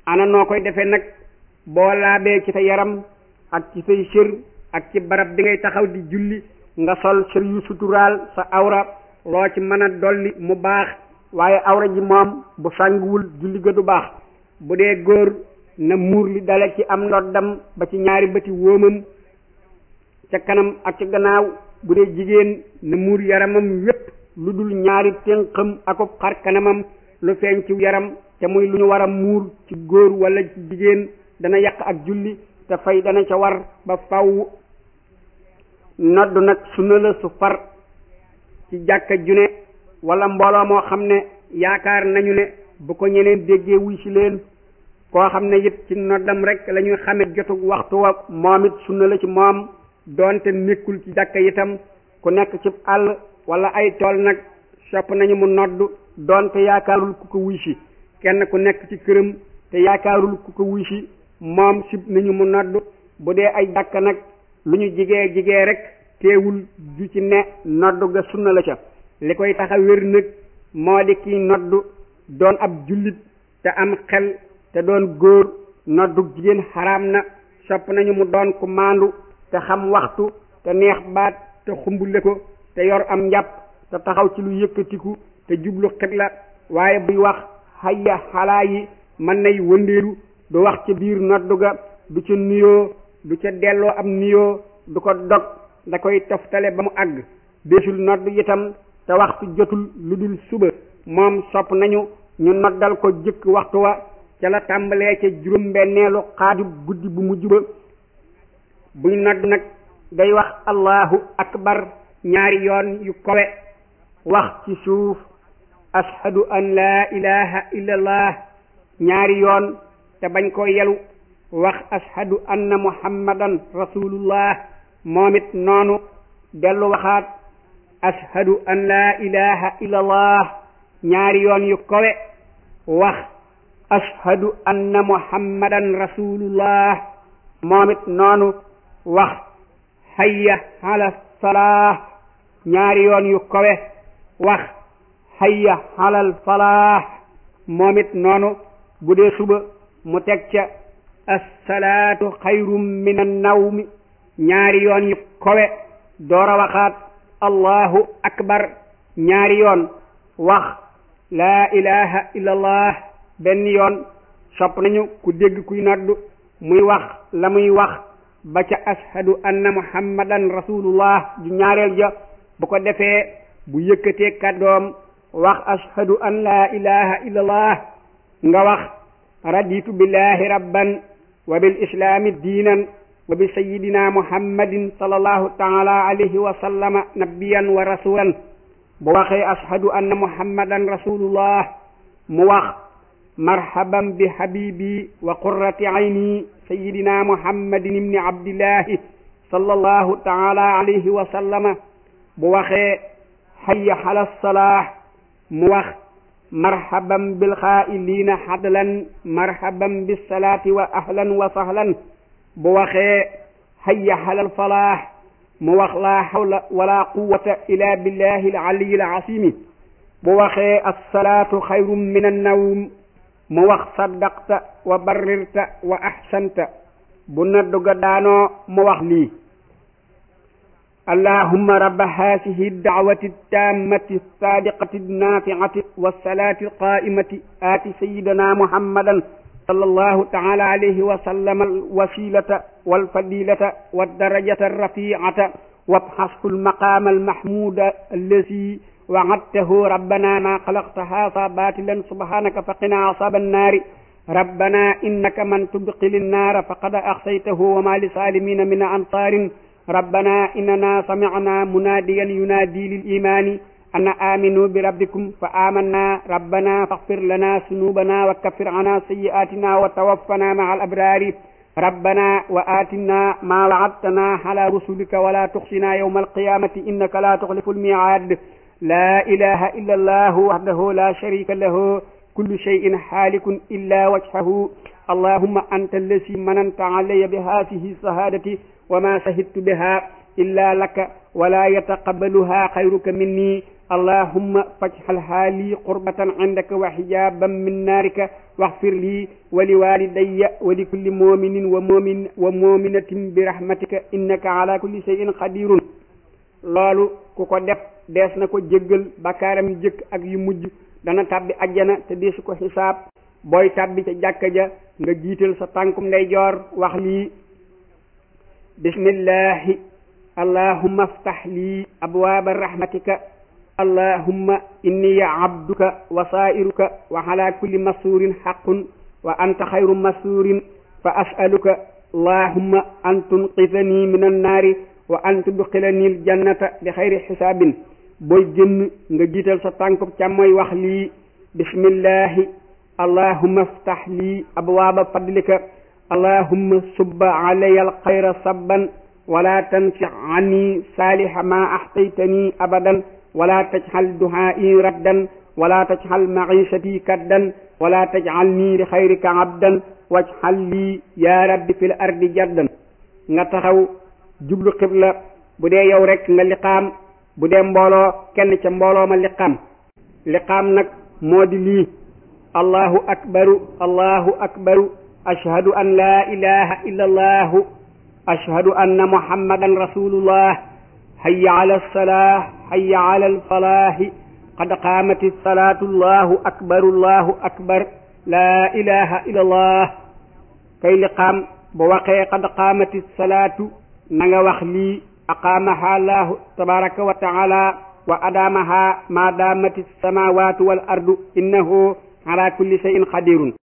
ana noo koy defee nag boo laabee ci sa yaram ak ci say sër ak ci barab bi ngay taxaw di julli nga sol sër yu suturaal sa awra loo ci mën a dolli mu baax waaye awra ji moom bu sànguwul julli ga du baax bu dee góor na muur li dale ci am ndoddam ba ci ñaari bëti wóomam ca kanam ak ca gannaaw bu dee jigéen na muur yaramam wépp lu dul ñaari ténqam akub xar kanamam lu feeñ ci yaram te muy lu ñu war a muur ci góor wala ci jigéen dana yàq ak julli te fay dana ca war ba faw noddu nag sunna la su far ci jàkka june wala mbooloo moo xam ne yaakaar nañu ne bu ko ñeneen déggee wuy si leen koo xam ne it ci noddam rek la ñuy xame jotug waxtu wa moom it sunna la ci moom doonte nekkul ci jàkka itam ku nekk ci àll wala ay tool nag sopp nañu mu noddu doonte yaakaarul ku ko wuy si kenn ku nekk ci këram te yaakaarul ku ko wuy si moom sib nañu mu noddu bu dee ay jàkka nag lu ñu jigee jigee rek teewul ju ci ne noddu ga sunna la ca li koy tax a wér nag moo di kiy noddu doon ab jullit te am xel te doon góor noddu jigéen xaraam na sopp nañu mu doon ku maandu te xam waxtu te neex baat te xumbule ko te yor am njàpp te taxaw ci lu yëkkatiku te jublu xibla waaye buy wax hayya xalaa yi mën nay wëndeelu du wax ca biir noddu ga du ca nuyoo du ca delloo am nuyoo du ko dog da koy toftale ba mu àgg deesul nodd itam te waxtu jotul lu dul suba moom sopp nañu ñu noddal ko jëkk waxtu wa ca la tàmbalee ca juróom-benneelu xaaju guddi bu mujj ba buy nodd nag day wax allahu akbar ñaari yoon yu kowe wax ci suuf ashhadu an laa ilaha illallah ñaari yoon te bañ ko yelu wax ashhadu anna muhammadan rasulullah moom it noonu dellu waxaat ashhadu an laa ilaha illallah ñaari yoon yu kowe wax ashhadu anna muhammadan rasulullah moom it noonu wax hayya ala salaah ñaari yoon yu kowe wax hayya alal falaah moom it noonu bu dee suba mu teg ca assalaatu xayrum min annawmi ñaari yoon yu kowe door a waxaat allahu akbar ñaari yoon wax laa ilaha illallah benn yoon sopp nañu ku dégg kuy noddu muy wax la muy wax ba ca ashhadu anna muhammadan rasulullah ju ñaareel ja bu ko defee bu yëkkatee kàddoom wax ashhadu an laa ilaha illallah nga wax raditu billahi rabban wa bil islaami diinan wa bi sayidina muhammadin sallallahu taala alayhi wa sallama nabiyan wa rasulan bu waxee ashhadu anna muhammadan rasulullah mu wax marhaban bi habibi wa qurrati ayni sayidina muhammadin ibni abdillahi sallallahu taala alayhi wa sallama bu waxee hayya ala salaah mu wax marhaban bil xaa'iliina xadlan marhaban bis salaati wa ahlan wa sahlan bu waxee hayya alal falaax mu wax laa hawla wala quwwata illa billahi al aliyi al asimi bu waxee assalaatu xayrun min annawm mu wax saddaqta wa barrirta wa ahsanta bu naddu ga daanoo mu wax lii اللهم رب هذه الدعوة التامة الصادقة النافعة والصلاة القائمة آت سيدنا محمدا صلى الله تعالى عليه وسلم الوسيلة والفضيلة والدرجة الرفيعة وابحثه المقام المحمود الذي وعدته ربنا ما خلقت هذا باطلا سبحانك فقنا عذاب النار ربنا إنك من تدخل النار فقد أخسيته وما لسالمين من أنصار ربنا إننا سمعنا مناديا ينادي للإيمان أن آمنوا بربكم فآمنا ربنا فاغفر لنا ذنوبنا وكفر عنا سيئاتنا وتوفنا مع الأبرار ربنا وآتنا ما وعدتنا على رسلك ولا تخزنا يوم القيامة إنك لا تخلف الميعاد لا إله إلا الله وحده لا شريك له كل شيء حالك إلا وجهه اللهم أنت الذي مننت علي بهذه الشهادة وما شهدت بها إلا لك ولا يتقبلها خيرك مني allahumma faj'alha li qurbatan indaka wa hijaban min naarika waghfir li wa li walidayya wa li kulli mu'minin wa mu'min wa mu'minatin bi rahmatika innaka ala kulli shay'in qadirun loolu ku ko def dees na ko jéggal bakkaaram yu jëkk ak yu mujj dana tàbbi ajjana te deesu ko xisaab booy tàbbi ca jàkka ja nga jiital sa tànkum ndeyjoor wax lii bismillahi allahumma aftah lii abwaaba rahmatika allahumma inni abduka wa saa'iruka wa ala kulli masuurin haqqun wa anta xayru masuurin fa as'aluka allahumma an tunqidhani min annaari wa an tudxilani aljannata bi xayri xisaabin booy génn nga jiital sa tànkub càmmooy wax lii bismillahi allahumma aftah lii abwaaba fadlika allahumma subba alaya alxayra sabban wala tansi anni saaliha ma axtaytani abadan wala tajxal duhaai raddan wala tajxal maciishati kaddan wala tajcalni li xayrika abdan wajxal lii yaa rabbi fi l ardi jaddan nga taxaw jublu xibla bu dee yow rek nga liqaam bu dee mbooloo kenn ca mbooloo ma liqaam liqaam nag moo di lii allahu akbaru allahu akbaru ashhadu an laa ilaha illa allahu ashhadu anna muhammadan rasulullah hayya ala alsalah hayya ala alfalahi qad qaamati salaatu allahu akbaru allahu akbar laa ilaha illa allah kay liqaam bu waxee qad qaamati salaatu na nga wax lii aqaamaha allahu tabaraka wa taala wa adaamaha ma daamati samawatu wal ardu innahu ala kulli shay'in qadirun